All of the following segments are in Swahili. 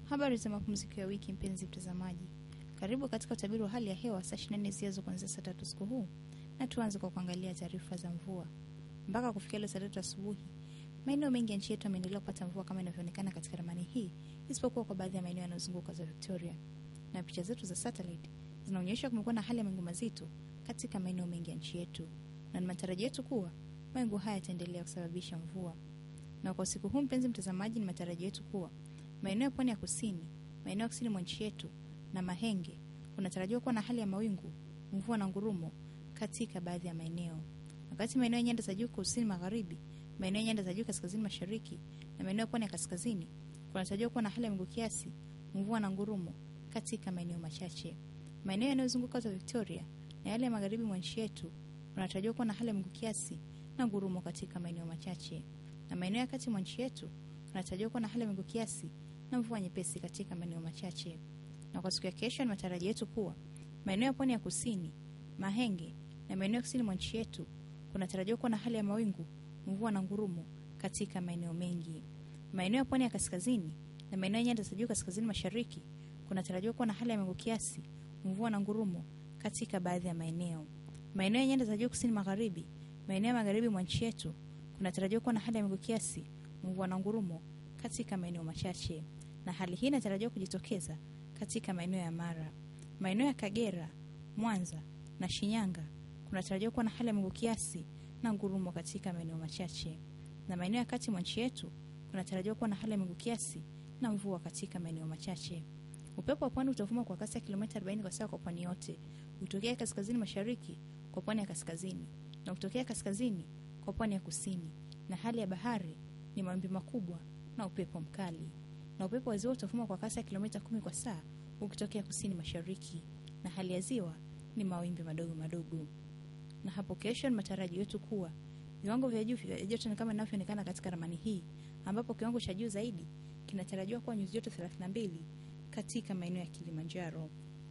Habari za mapumziko ya wiki, mpenzi mtazamaji, karibu katika utabiri wa hali ya hewa saa 24 zijazo kuanzia saa tatu usiku huu, na tuanze kwa kuangalia taarifa za mvua. Mpaka kufikia leo saa tatu asubuhi, maeneo mengi ya nchi yetu yameendelea kupata mvua kama inavyoonekana katika ramani hii, isipokuwa kwa baadhi ya maeneo yanayozunguka za Victoria. Na picha zetu za satellite zinaonyesha kumekuwa na hali ya mawingu mazito katika maeneo mengi ya nchi yetu, na ni matarajio yetu kuwa mawingu haya yataendelea kusababisha mvua. Na kwa usiku huu, mpenzi mtazamaji, ni matarajio yetu kuwa maeneo ya pwani ya kusini, maeneo ya kusini mwa nchi yetu na Mahenge kunatarajiwa kuwa na hali ya mawingu, mvua na ngurumo katika baadhi ya maeneo, wakati maeneo ya nyanda za juu kusini magharibi, maeneo ya nyanda za juu kaskazini mashariki na maeneo ya pwani ya kaskazini kunatarajiwa kuwa na hali ya mawingu kiasi, mvua na ngurumo katika maeneo machache. Maeneo yanayozunguka za Victoria na yale ya magharibi mwa nchi yetu kunatarajiwa kuwa na hali ya mawingu kiasi na ngurumo katika maeneo machache, na maeneo ya kati mwa nchi yetu kunatarajiwa kuwa na hali ya mawingu kiasi na mvua nyepesi katika maeneo machache. Na kwa siku ya kesho, ni matarajio yetu kuwa maeneo ya pwani ya kusini, Mahenge na maeneo ya kusini mwa nchi yetu kunatarajiwa kuwa na hali ya mawingu, mvua na ngurumo katika maeneo mengi. Maeneo ya pwani ya kaskazini na maeneo ya nyanda za juu kaskazini mashariki kunatarajiwa kuwa na hali ya mawingu kiasi, mvua na ngurumo katika baadhi ya maeneo. Maeneo ya nyanda za juu kusini magharibi, maeneo ya magharibi mwa nchi yetu kunatarajiwa kuwa na hali ya mawingu kiasi, mvua na ngurumo katika maeneo machache, na hali hii inatarajiwa kujitokeza katika maeneo ya Mara, maeneo ya Kagera, Mwanza na Shinyanga kunatarajiwa kuwa na hali ya mawingu kiasi na ngurumo katika maeneo machache, na maeneo ya kati mwa nchi yetu kunatarajiwa kuwa na hali ya mawingu kiasi na mvua katika maeneo machache. Upepo wa pwani utavuma kwa kasi ya kilomita 40 kwa saa kwa pwani yote, utokea kaskazini mashariki kwa pwani ya kaskazini na utokea kaskazini kwa pwani ya kusini, na hali ya bahari ni mawimbi makubwa na upepo mkali. Na upepo wa ziwa utavuma kwa kasi ya kilomita kumi kwa saa ukitokea kusini mashariki, na hali ya ziwa ni mawimbi madogo madogo. Na hapo kesho, ni matarajio yetu kuwa viwango vya juu vya joto ni kama inavyoonekana katika ramani hii, ambapo kiwango cha juu zaidi kinatarajiwa kuwa nyuzi joto 32 katika maeneo ya Kilimanjaro.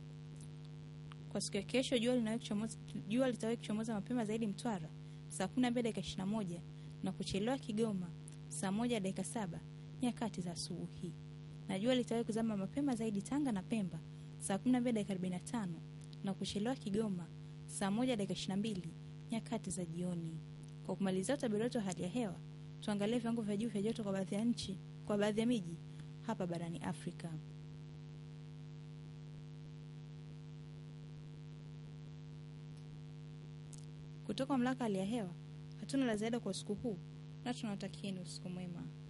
Kwa siku ya kesho, jua linawahi kuchomoza jua litawahi kuchomoza mapema zaidi Mtwara saa 12 dakika 21 na kuchelewa Kigoma saa moja dakika saba nyakati za asubuhi, na jua litawahi kuzama mapema zaidi Tanga na Pemba saa 12 dakika 45 na kuchelewa Kigoma saa moja dakika 22 nyakati za jioni. Kwa kumalizia utabiri wetu wa hali ya hewa, tuangalie viwango vya juu vya joto kwa baadhi ya nchi, kwa baadhi ya miji hapa barani Afrika. Kutoka mamlaka hali ya hewa hatuna la ziada kwa usiku huu, na tunawatakieni usiku mwema.